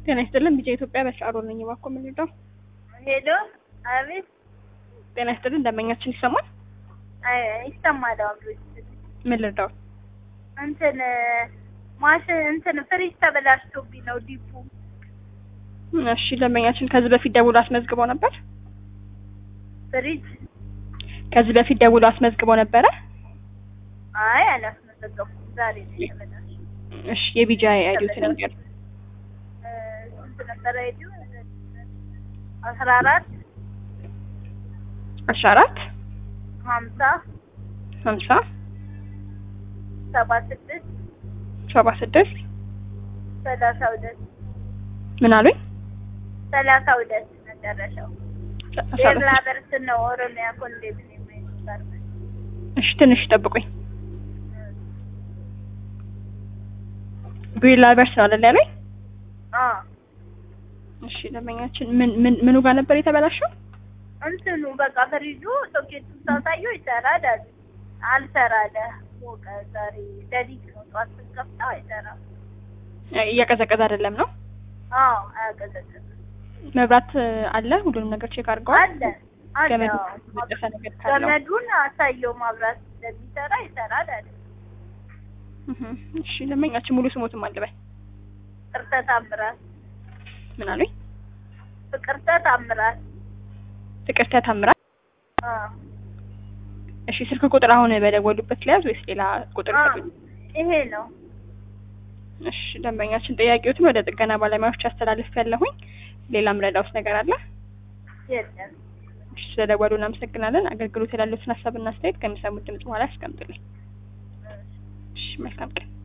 ጤና ይስጥልን ቢጫ ኢትዮጵያ በሻዕሮ ነኝ። እባክዎ ምን ልርዳው? ሄሎ፣ አቤት። ጤና ይስጥልን ደንበኛችን ይሰማል? አይ ይሰማል። አብሮች ምን ልርዳው? እንትን ማሽን እንትን ፍሪጅ ተበላሽቶብኝ ነው ዲፑ። እሺ ደንበኛችን ከዚህ በፊት ደውሎ አስመዝግበው ነበር? ፍሪጅ ከዚህ በፊት ደውሎ አስመዝግበው ነበረ? አይ አላስመዘገብኩም። ዛሬ ነው የተበላሸው። እሺ የቢጃ አይዲዮትን ንገር። እ ስንት ነበር አይዲው? አስራ አራት አስራ አራት ሀምሳ ሀምሳ ሰባ ስድስት ሰባ ስድስት ሰላሳ ሁለት ምን አሉኝ? ሰላሳ ሁለት መጨረሻው የብላ በርስ ነው። ኦሮሚያ ኮንዶሚኒየም የሚባል እሺ ትንሽ ጠብቁኝ። ቢላ በርስ ነው አይደል ያለኝ? አ እሺ ደንበኛችን ምን ምን ምኑ ጋር ነበር የተበላሸው? እንትኑ በቃ ፍሪጁ ሶኬቱን ሳሳየው ይሰራል አለ። አልሰራ አለ። ሞቀ ዛሬ ሌሊት ነው ጠዋት ስንከፍተው አይሰራም። እያቀዘቀዘ አይደለም ነው? አዎ አያቀዘቅዝም። መብራት አለ? ሁሉንም ነገር ቼክ አድርገዋል? አለ አለ ገመዱ አዎ። የተበጠሰ ነገር ካለው ገመዱን አሳየው ማብራት እንደሚሰራ ይሰራል አለ። እህ እሺ ደንበኛችን ሙሉ ስሞትም አልበል ፍቅርተ ታምራት ምን አሉኝ? ፍቅርተ ታምራት ፍቅርተ ታምራት። አ እሺ ስልክ ቁጥር አሁን በደወሉበት ለያዝ ወይስ ሌላ ቁጥር አ ይፈልጉ? ይሄ ነው። እሺ ደንበኛችን ጥያቄዎትን ወደ ጥገና ባለሙያዎች አስተላልፍ ያለሁኝ። ሌላም ረዳውስ ነገር አለ? የለም እሺ ስለደወሉ እናመሰግናለን። አገልግሎት ያሉትን ሀሳብና አስተያየት ከሚሰሙት ድምጽ በኋላ ያስቀምጡልኝ። እሺ መልካም ቀን።